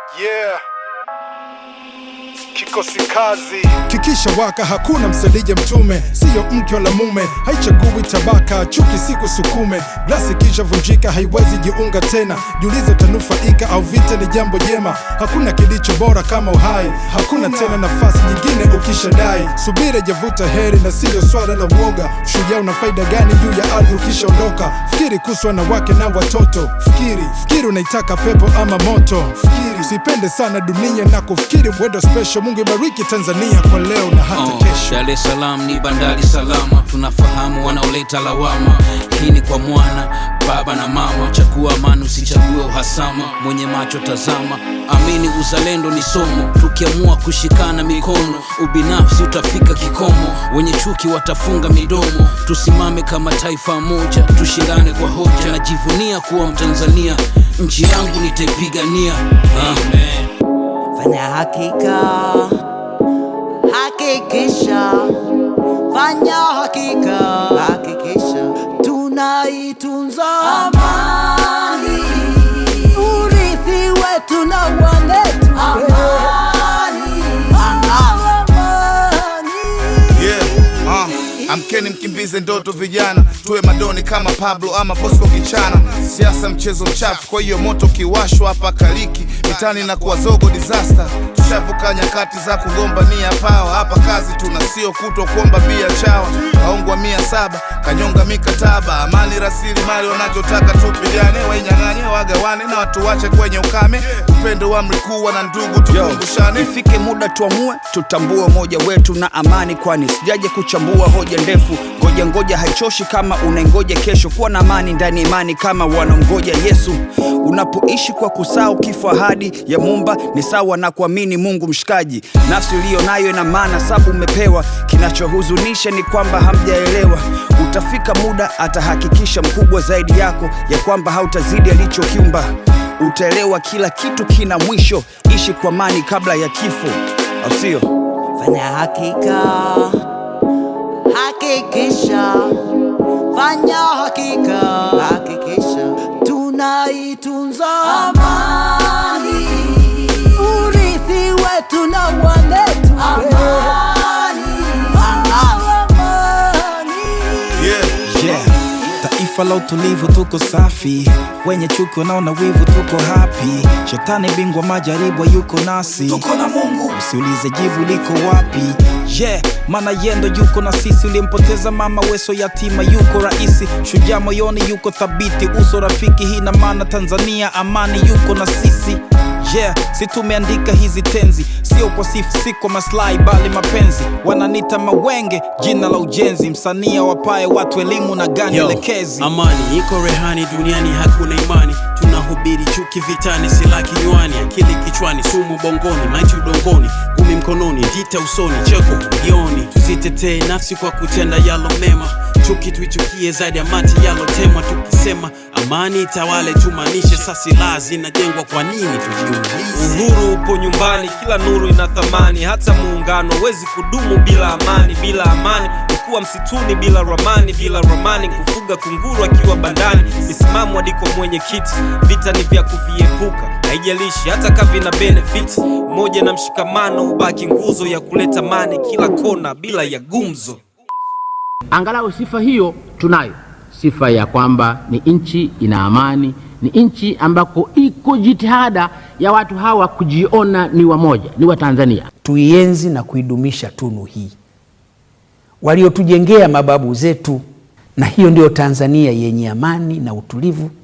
Yeah. Kikosi kazi. Kikisha waka hakuna msalija mtume, siyo mke wala mume, haichagui tabaka, chuki siku sukume. Glasi kisha vunjika, haiwezi jiunga tena. Jiulize tanufaika au vita ni jambo jema. Hakuna kilicho bora kama uhai, hakuna tena nafasi nyingine ukishadai. Subira javuta heri na siyo swala la uoga. Shujaa una faida gani juu ya ardhi ukishaondoka? Fikiri kuhusu wanawake na watoto, fikiri fikiri unaitaka pepo ama moto, fikiri usipende sana dunia na kufikiri wedo special. Mungu ibariki Tanzania kwa leo na hata Oh, kesho. Dar es Salaam ni bandari salama, tunafahamu wanaoleta lawama. Hii ni kwa mwana baba na mama, chagua amani, usichague uhasama. Mwenye macho tazama, amini uzalendo ni somo. Tukiamua kushikana mikono, ubinafsi utafika kikomo. Wenye chuki watafunga midomo. Tusimame kama taifa moja, tushindane kwa hoja. Najivunia kuwa Mtanzania, nchi yangu nitaipigania. Amen. Fanya hakika, hakikisha, fanya hakika, hakikisha, tunaitunza amani, urithi wetu na wanetu amani, amani. Yeah, uh, amkeni mkimbize ndoto vijana, tuwe madoni kama Pablo ama Bosco Kichana. Siasa mchezo mchafu, kwa hiyo moto kiwashwa hapa kaliki mitani na kuwa zogo disaster. Tushavuka nyakati za kugombania pawa, hapa kazi tuna sio kutwa kuomba bia chawa. Kaongwa mia saba kanyonga mikataba, amani rasilimali wanachotaka tupigane, wainyang'anye wagawane na watu wache kwenye ukame. Upendo wa mrikuwa na ndugu tukumbushane. ifike muda tuamue tutambue umoja wetu na amani kwani sijaje kuchambua hoja ndefu ngoja ngoja haichoshi kama unaingoja kesho kuwa na amani ndani ya imani kama wanamgoja yesu unapoishi kwa kusahau kifo ahadi ya mumba ni sawa na kuamini mungu mshikaji nafsi iliyo nayo ina maana sabu umepewa kinachohuzunisha ni kwamba hamjaelewa utafika muda atahakikisha mkubwa zaidi yako ya kwamba hautazidi alichokiumba utaelewa kila kitu kina mwisho ishi kwa amani kabla ya kifo au sio Fanya hakika, hakikisha, fanya hakika, hakikisha, tunaitunza amani, urithi wetu na wanetu amani, amani. Yeah. yeah. Taifa la utulivu tuko safi, wenye chuki wanaona wivu tuko happy. Shetani bingwa majaribu yuko nasi, tuko na Mungu, usiulize jibu liko wapi. Yeah, maana yendo yuko na sisi, ulimpoteza mama weso yatima yuko rahisi, shujaa moyoni yuko thabiti, uso rafiki. Hii na maana Tanzania amani yuko na sisi yeah, si tumeandika hizi tenzi, sio kwa sifu, si kwa maslahi, bali mapenzi. Wananita mawenge, jina la ujenzi, msanii wapae watu elimu na gani Yo, elekezi. amani iko rehani duniani hakuna imani tunahubiri chuki vitani sila kinywani akili kichwani sumu bongoni maiti udongoni gumi mkononi vita usoni cheko jioni tuzitetee nafsi kwa kutenda yalo mema chuki tuichukie zaidi ya mati yalotema tukisema amani itawale tumaanishe sa silaha zinajengwa kwa nini tujiulize Uhuru upo nyumbani, kila nuru ina thamani. Hata muungano huwezi kudumu bila amani. Bila amani ni kuwa msituni bila ramani, bila ramani kufuga kunguru akiwa bandani. Misimamo adiko mwenye kiti, vita ni vya kuviepuka, haijalishi hata kama vina benefit. Umoja na mshikamano ubaki nguzo ya kuleta amani kila kona bila ya gumzo. Angalau sifa hiyo tunayo, sifa ya kwamba ni nchi ina amani, ni nchi ambako iko jitihada ya watu hawa kujiona ni wamoja, ni Watanzania. tuienzi na kuidumisha tunu hii waliotujengea mababu zetu, na hiyo ndiyo Tanzania yenye amani na utulivu